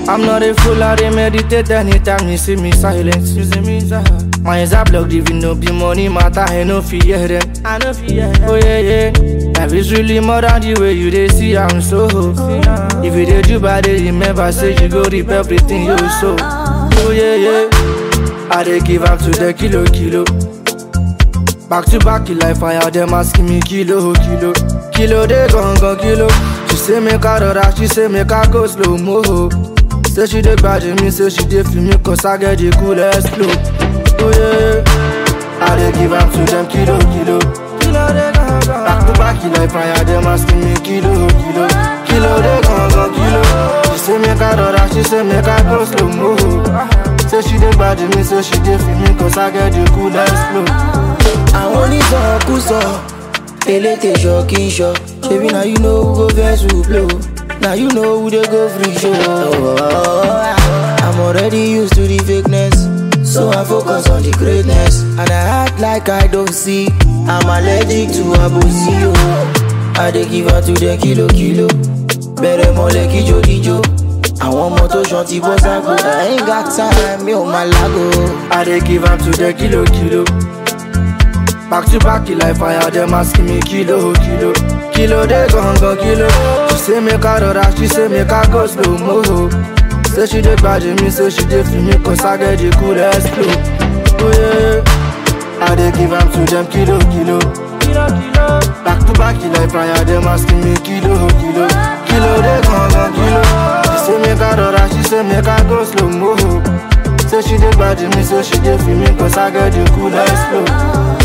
I'm not a fool, I dey meditate anytime you see me silent. You see me silent. My eyes are blocked, even no be money matter, I no fear them. I no fear them. Oh yeah, yeah. Life is really more than the way you dey see, I'm so. If you dey do bad, dey remember, say you go reap everything you sow. Oh yeah, yeah. I dey give up to the kilo, kilo. Back to back, you like fire, them asking me kilo, kilo. Kilo, they gon' gon' kilo. She say make I rora, she say make I go slow mo. Say she dey grudge me, say she dey feel me, cause I get the coolest flow. Oh yeah, I dey give up to them kilo, kilo. Kilo, they gon' gon' Back to back, you like fire, them asking me kilo, kilo. Kilo, they gon' gon' kilo. She say make I rora, she say make I go slow mo. Say she dey grudge me, say she dey feel me, cause I get the coolest flow. àwọn onísọkúsọ elétè ṣọ kí n ṣọ ṣebí na you know who go vex who blow na you know who dey go free show. I'm already used to the fakeness so I focus on the greatness and I act like I don't see I'm allergic to abosi o. I dey give her to the kilo kilo bẹ̀rẹ̀ mọ́lẹ̀ kíjó díjó àwọn ọmọ tó ṣan ti bọ́ ságo I ain't got time mi ò máa lágo. I dey give am to the kilo kilo. Back to back, you like fire, them asking me kilo kilo. Kilo they gon' gon' kilo. She say make I rora, she say make I go slow mo. Say she dey grudge me, say she dey feel me, cause I get the coolest flow. Oh yeah, I dey give am to them kilo kilo. Kilo kilo. Back to back, you like fire, them asking me kilo kilo. Kilo they gon' gon' kilo. She say make I rora, she say make I go slow mo. Say she dey grudge me, say she dey feel me, cause I get the coolest flow.